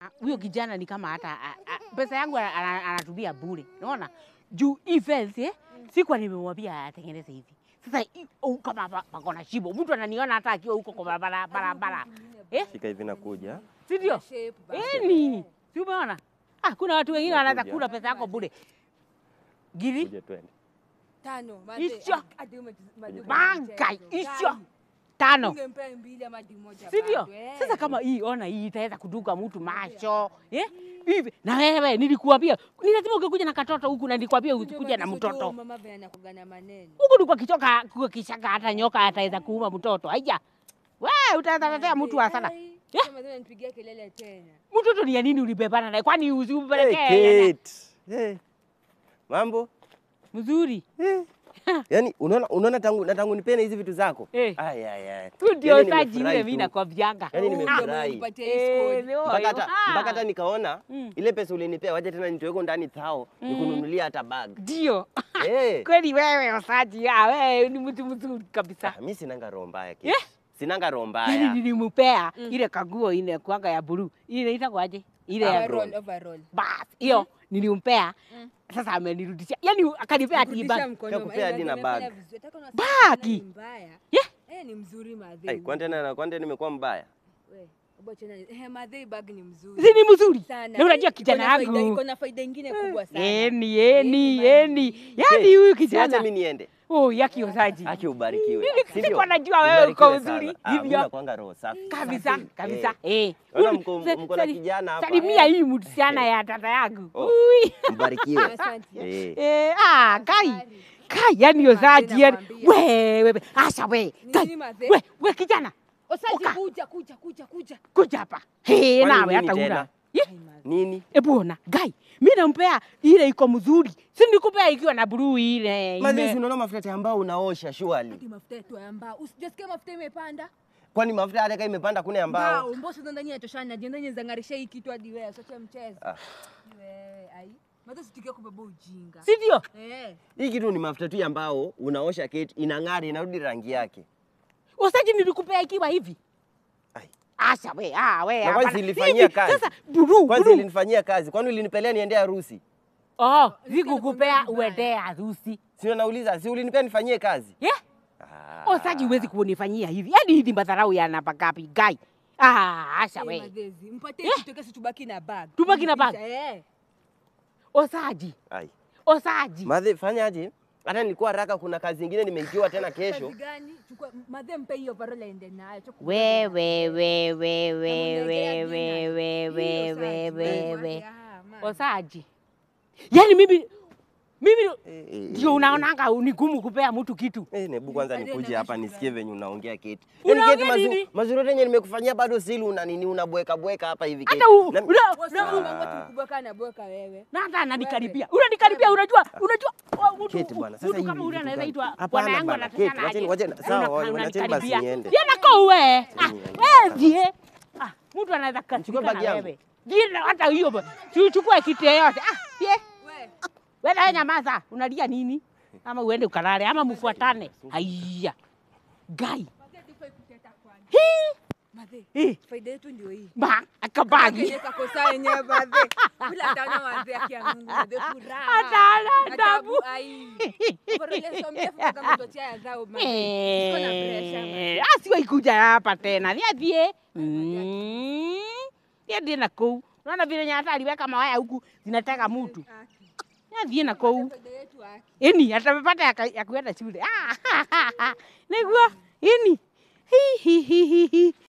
huyo kijana ni kama hata a- a- pesa yangu ana- ana- anatumia bure, unaona juu hii fence eh, sikuwa nimemwambia atengeneze hivi. Sasa hii- oh, kama pa- pako na shimo, mtu ananiona hata akiwa huko kwa barabara barabara, eh, Shika hivi nakuja. si ndio? Shape basi. Eh, ni si umeona? Ah, kuna watu wengine wanaweza Nakuja. kula pesa yako bure. Giri Kuja twende. Tano. Hicho. Hadi ume- hadi ume- banka mchezo. hicho Gani? tano, Ungempea mbili ama hadi moja si ndio? bado, eh. Sasa kama hii, ona hii itaweza kuduka mtu macho eh? hivi. Na wewe nilikuambia ni lazima ungekuja na katoto huku, na nilikwambia Ndio usikuja na maana mtoto sio Mama vile anakuwaga na maneno. huku ni kwa kichoka kwa kishaka, hata nyoka ataweza kuuma mtoto. Haija we utaweza tetea mtu wa sana. Ai, Yeah. kama vile nipigia kelele tena. Mtoto ni ya nini ulibebana naye? Kwani Hey, usimpelekee Kate. Hey. Mambo? mzuri? Yaani unaona unaona tangu na tangu nipene hizi vitu zako. Eh. Ay ay ay. Tu ndio Yaani saji nimefurahi ule mimi tu. nakwambianga. Yaani Oh, nimefurahi. ndio unipatie hii score. Eh, ni Mpaka huyo. hata Ah. mpaka hata nikaona Mm. ile pesa ulinipea waje tena nitoweko ndani thao nikununulia hata bag. Ndio. Eh. Kweli wewe Osaji, ah, wewe ni mtu mzuri kabisa. Ah, mimi sinanga roho mbaya Kate. Yeah. Sinanga roho Yaani mbaya. nilimpea ile kaguo ile kwanga ya blue. Ile inaitwa aje? Ile ya Overall, overall. bas. Hiyo nilimpea. Sasa amenirudishia. Yaani akanipea ati Kurudisha bag. mkono, Kakupea hadi eh, na nimefanya bag. vizuri. Hata kama Bagi. ni mbaya. Yeah. Eh, ni mzuri madhe. Ai, kwani tena kwani tena nimekuwa mbaya? We, hebu achana- eh, madhe bag ni mzuri. Si ni mzuri? Sana. Na unajua Iko kijana na faida- yangu. Iko na faida ingine kubwa sana. Eni, eni, Eni, eni. Yaani Kate, huyu si acha kijana. mimi niende. Oh, yaki Osaji. Aki ubarikiwe. Si ndio? Sikuwa najua wewe uko Ubarikiwe sana. uzuri Ah, mimi hivyo. nakuanga roho safi. Kabisa, Safi. kabisa. Eh. Eh. Naona Uli- mko- sa- mko na sali- kijana hapa. Salimia hii msichana ya tata yangu. Oh. Ui. Mbarikiwe. Asante. Eh. Eh, ah, kai. Safari. Kai, yani Osaji, yani. nakwambia. We, we, we. Asha we. Ni Kai. nini madhe? We, we kijana. Osaji, Oka. kuja, kuja, kuja, kuja. Kuja hapa. He, Kwani nawe nini hata tena? una. Yeah. Ai, madhe. Nini? Ebu ona, gai. Mimi nampea ile iko mzuri. Si nikupea ikiwa na blue ile. Mazi ime- unaona mafuta ambao unaosha surely. Hadi mafuta yetu ya mbao. Usijasikia mafuta imepanda? Kwani mafuta hata kama imepanda kuna ambao. Mbao, mbao sasa ndani yatoshana, ndio ndani zangarisha hii kitu hadi wewe, usiache mchezo. Ah. Wewe, ai. Madhe sitikia kubeba ujinga. Si ndio? Eh. Hii kitu ni mafuta tu ambao unaosha Kate inang'ara inarudi rangi yake. Osaji nilikupea ikiwa hivi. Ai. Asha we, ah we. Na kwani hapana. zilifanyia Hivi, kazi? Sasa blue, Kwanza blue. ilinifanyia kazi. Kwani ulinipelea niende harusi? Oh, Nisikie sikukupea nakwambia uende harusi. Si nauliza, si ulinipea nifanyie kazi? Yeah? Ah. Osaji huwezi kunifanyia hivi. Yaani hizi madharau yanapagapi gai. Ah, asha Eh, we. madhezi. Mpatie Yeah. kitu kesi tubaki na bag. Tubaki na bag? Eh. Osaji, Ai. Osaji. Madhe fanyaje? Hata nilikuwa haraka kuna kazi nyingine nimeikiwa tena kesho. Kazi gani? Chukua madhe mpe hiyo overall aende nayo. Chukua We kubeba. we we we we Namuletea we we dinner. we Hiyo we saji, we wewe we. wake, ah, man. Osaji. Yaani mimi mimi Eh, eh, ndio eh, unaonanga ni gumu kupea mtu kitu. Eh, nebu kwanza Baadaye nikuje na hapa shukrani. nisikie venye unaongea Kate. Unaongea Yaani Kate mazu- nini? mazuri yote yenye nimekufanyia bado sili una nini unabweka bweka hapa hivi Kate. Hata u- Na- una- Wewe una- sio mambo tu kubweka na bweka wewe. na hata ananikaribia. Unanikaribia unajua unajua oh, mtu Kate bwana, sasa mtu hivi kama ule vitu anaweza gani? itwa Hapana bwana yangu bwana, anataka Kate, wacheni- wacheni- sawa, wacheni- wacheni basi niende. Yana kwa uwe. Ah, niende. wewe die. Ah, mtu anaweza Nichukue kasirika bagi na yangu. wewe. Jina hata hiyo ba- si uchukue kitu yoyote. Ah, die. Wewe. Wewe na nyamaza, unalia nini? Ama uende ukalale ama mfuatane. Haiya. Gai. Madhe tufai kuteta kwani. Hii. Madhe. Eh, Faida yetu ndio hii. ba akabagi. Kenye kakosa yenyewe madhe. Bila taona madhe akia Mungu madhe furaha. Hata ana tabu. Ai. Overall sio mrefu kama mtoto ya zao madhe. Siko na pressure. Eh, asiwahi kuja hapa tena. Niambie. Mm. Niambie na kou. Unaona vile nyata aliweka mawaya huku zinataka mtu. Niambie na kou. Faida yetu haki. Ini atapata ya, ya kuenda shule. Ah, niguo. Ini. Hi hi hi hi hi.